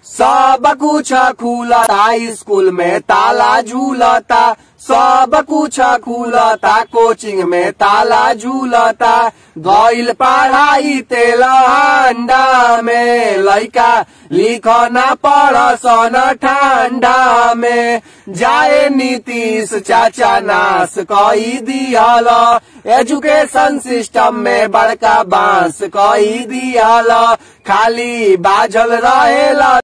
सब कुछ खुलता स्कूल में ताला झूलता सब कुछ खुलता कोचिंग में ताला झूलता गइल पढ़ाई तेल हांडा में लइका लिखना पढ़सन ठंडा में जाए नीतीश चाचा नाश कई दिहल एजुकेशन सिस्टम में बड़का बांस कई दिहल खाली बाझल रहेला